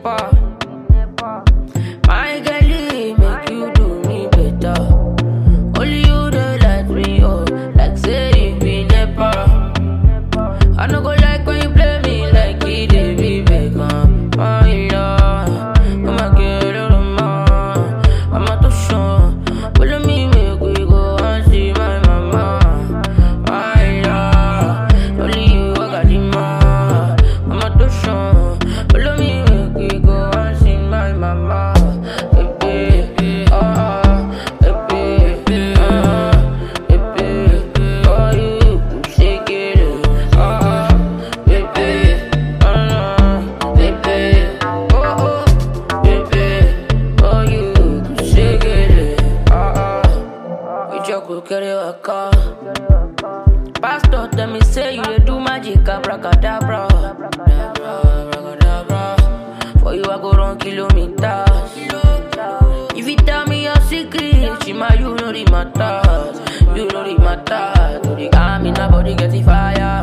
nepa. My girlie make you do me better. Only you dey let me oh, like say you be nepa. I no go like when you play me like it dey be Beckham. My love, I'ma get it on my, I'ma to show. Follow me, make we go and see my mama. My love, only you I got the man. I'ma to show. Follow me, make we go and see my mama. Baby, ah, baby, ah, baby, oh you shake it, ah, baby, ah, baby, oh oh, baby, oh you shake it, ah, ah. We just go carry a car. Pastor tell me say you dey do magic abracadabra. Abracadabra. For you I go run kilometers. If you tell me your secret, Shima you know the matter. You know the matter. To the army, nobody get the fire.